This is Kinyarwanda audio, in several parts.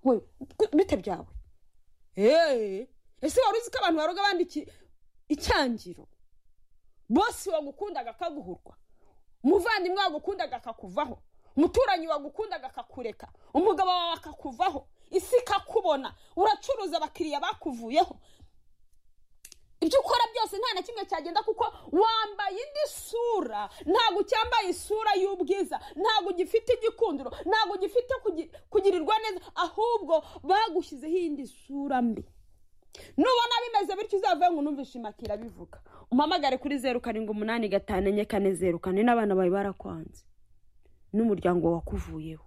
we bite byawe eee ese wari uzi ko abantu baroga abandi icyangiro bose wagukundaga akaguhurwa umuvandimwe wagukundaga akakuvaho umuturanyi wagukundaga akakureka umugabo wawe akakuvaho isi ikakubona uracuruza abakiriya bakuvuyeho ibyo ukora byose nta na kimwe cyagenda kuko wambaye indi sura ntabwo ucyambaye isura y'ubwiza ntabwo ugifite igikundiro ntabwo ugifite kugi- kugirirwa neza ahubwo bagushyizeho iyindi sura mbi nubona bimeze bityo uzavuye ngo unumve ishimakira bivuga umpamagare kuri zeru karindwi umunani gatanu enye kane zeru kane n'abana bawe barakwanze n'umuryango wakuvuyeho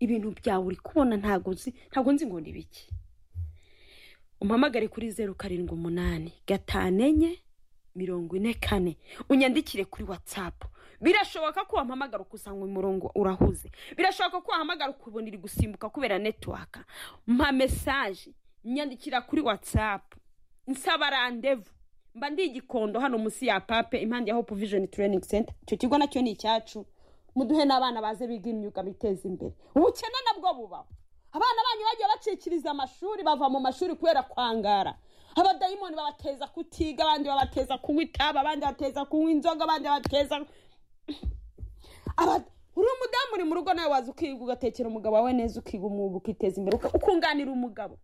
ibintu byawe uri kubona ntabwo nzi ntabwo nzi ngo ni biki umpamagare kuri zeru karindwi umunani gatanu enye mirongo ine kane unyandikire kuri watsapu birashoboka ko wampamagara ukusanga umurongo urahuze birashoboka ko wahamagara ukabona iri gusimbuka kubera netiwaka mpa mesaje nyandikira kuri watsapu nsaba randevu mba ndi igikondo hano munsi ya pape impande ya hopu vijoni tereyiningi senta icyo kigo nacyo ni icyacu muduhe n'abana baze biga imyuga biteza imbere ubukene nabwo bubaho abana banyu bagiye bacikiriza amashuri bava mu mashuri kubera kwangara abadayimoni babateza kutiga abandi babateza kunywa itabi abandi babateza kunywa inzoga abandi babateza Aba- uri umudamu uri mu rugo nawe waza ukiga ugatekera umugabo wawe neza ukiga umwuga ukiteza imbere uka- ukunganira umugabo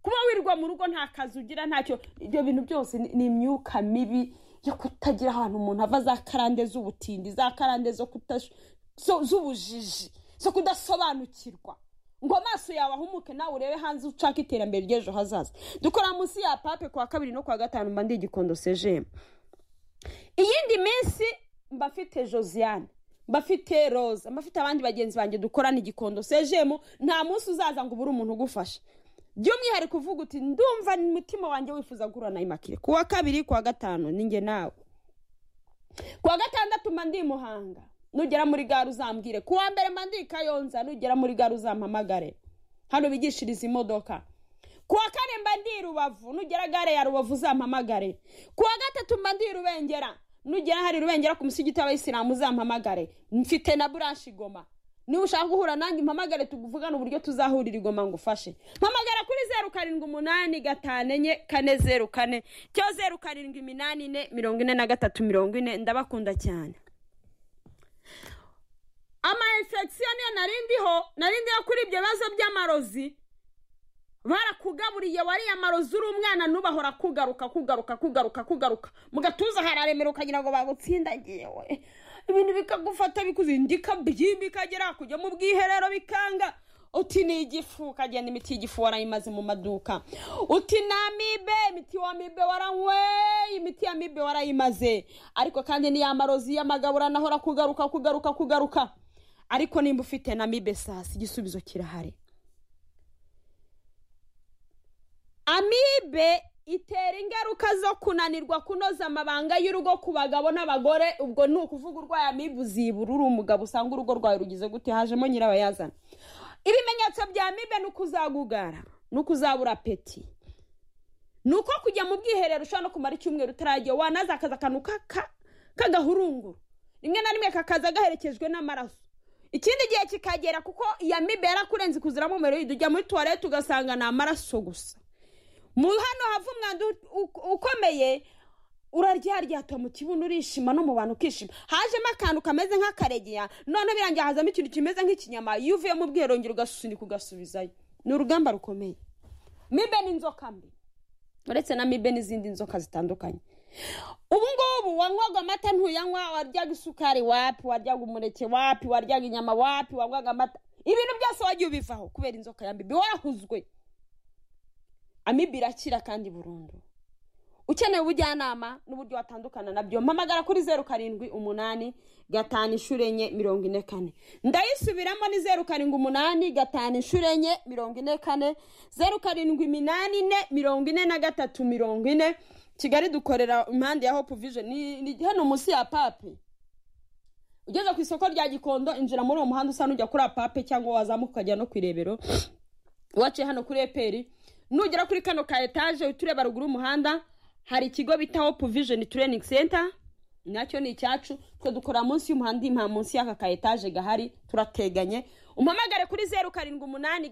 kuba wirwa mu rugo nta kazi ugira ntacyo ibyo bintu byose ni- ni imyuka mibi yo kutagira ahantu umuntu ava za karande z'ubutindi za karande zo kutas- zo- z'ubujiji zo kudasobanukirwa ngo amaso yawe ahumuke nawe urebe hanze ushaka iterambere ry'ejo hazaza dukora munsi ya pape ku wa kabiri no ku wa gatanu mba ndi igikondo sejemu iyindi minsi mbafite josiane mbafite roza mbafite abandi bagenzi banjye dukorana igikondo sejemu nta munsi uzaza ngo ubure umuntu ugufasha by'umwihariko uvuga uti ndumva umutima wanjye wifuza guhura na imakire ku wa kabiri ku wa gatanu ninjye nawe ku wa gatandatu mba ndi i muhanga nugera muri gare uzambwire ku wa mbere mba ndi i kayonza nugera muri gare uzampamagare hano bigishiriza imodoka ku wa kane mba ndi i rubavu nugera gare ya rubavu uzampamagare ku wa gatatu mba ndi i rubengera nugera hari rubengera ku musigiti w'abayisilamu uzampamagare mfite na buranshi goma niba ushaka guhura nanjye mpamagare tuvugane uburyo tuzahurira igoma ngufashe mpamagara kuri zeru karindwi umunani gatanu enye kane zeru kane cyo zeru karindwi iminani ine mirongo ine na gatatu mirongo ine ndabakunda cyane ama infection niyo narindiho narindiho kuri ibyo bibazo by'amarozi barakugaburiye wariye amarozi uri umwana n'ubahora kugaruka kugaruka kugaruka kugaruka mu gatuza hararemera ukagira ngo bagutsindagiye we ibintu bikagufata bikuzindika byimbika kagera kujya mu bwiherero bikanga uti ni igifu ukagenda imiti y'igifu warayimaze mu maduka uti ni amibe imiti wa amibe waranyweye imiti ya amibe warayimaze ariko kandi ni ya marozi y'amagabura naho arakugaruka kugaruka kugaruka ariko nimba ufite na amibe sasi igisubizo kirahari amibe itera ingaruka zo kunanirwa kunoza amabanga y'urugo ku bagabo n'abagore ubwo ni ukuvuga urwaye amibe uzibura uri umugabo usanga urugo rwawe rugize gute hajemo nyirabayazana ibimenyetso bya amibe ni uko uzagugara ni uko uzabura peti ni uko kujya mu bwiherero ushobora no kumara icyumweru utaragiye wanaza akaza akantu k'aka- k'agahurunguru rimwe na rimwe kakaza gaherekejwe n'amaraso ikindi gihe kikagera kuko iyo amibe yarakurenze ikuziramo umuriro ujya muri tuwarete ugasanga ni amaraso gusa mu hano hava umwanda u- u- ukomeye uraryaryatwa mu kibuno urishima no mu bantu ukishima hajemo akantu kameze nk'akaregeya noneho birangiye hazamo ikintu kimeze nk'ikinyama iyo uvuye mu bwiherongero ugasunika ugasubizayo ni urugamba rukomeye mibe ni inzoka mbi uretse na mibe n'izindi nzoka zitandukanye ubu ngubu wanywaga amata ntuyanywa waryaga isukari wapi waryaga umuneke wapi waryaga inyama wapi wanywaga amata ibintu byose wagiye ubivaho kubera inzoka ya mibe warahuzwe amibe irakira kandi burundu ukeneye ubujyanama n'uburyo watandukana nabyo mpamagara kuri zeru karindwi umunani gatanu inshuro enye mirongo ine kane ndayisubiramo ni zeru karindwi umunani gatanu inshuro enye mirongo ine kane zeru karindwi iminani ine mirongo ine na gatatu mirongo ine kigali dukorera impande ya hope vision ni ni hano munsi ya pape ugeze ku isoko rya gikondo injira muri uwo muhanda usa n'ujya kuri apape cyangwa wazamuka ukajya no ku irebero waciye hano kuri eperi nugera kuri kano ka etaje uhita ureba ruguru y'umuhanda hari ikigo bita hopu vijeni tureyiningi senta nacyo ni icyacu twe dukora munsi y'umuhanda impa munsi y'aka ka etaje gahari turateganye umpamagare kuri zeru karindwi umunani